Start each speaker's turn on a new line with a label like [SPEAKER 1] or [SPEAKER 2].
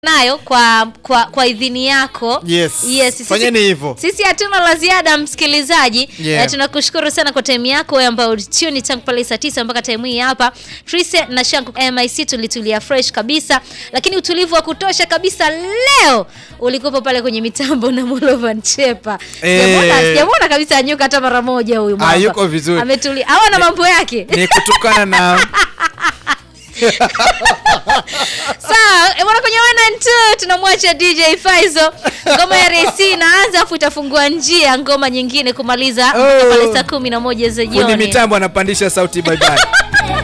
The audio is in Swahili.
[SPEAKER 1] nayo kwa kwa, kwa idhini yako
[SPEAKER 2] Yes.
[SPEAKER 1] yes sisi-
[SPEAKER 2] Fanyeni hivyo.
[SPEAKER 1] sisi hatuna la ziada msikilizaji
[SPEAKER 2] Yeah.
[SPEAKER 1] Eh, tunakushukuru sana kwa time yako wewe ambayo ulituni tangu pale saa tisa mpaka time hii hapa Trise na Shanku MIC tulitulia fresh kabisa lakini utulivu wa kutosha kabisa leo ulikuwa pale kwenye mitambo na Molovan Chepa
[SPEAKER 2] Eh.
[SPEAKER 1] Sijamuona- sijamuona kabisa anyuka hata mara moja huyu
[SPEAKER 2] Ah,
[SPEAKER 1] mwamba.
[SPEAKER 2] yuko vizuri.
[SPEAKER 1] ametulia hawana mambo yake
[SPEAKER 2] ni kutokana na
[SPEAKER 1] Sawa, eh, bwana kwenye one and two tunamwacha DJ Faizo. Ngoma ya RC inaanza afu itafungua njia ngoma nyingine kumaliza mpaka
[SPEAKER 2] Oh.
[SPEAKER 1] pale saa kumi na moja za
[SPEAKER 2] fundi
[SPEAKER 1] jioni.
[SPEAKER 2] mitambo anapandisha sauti bye bye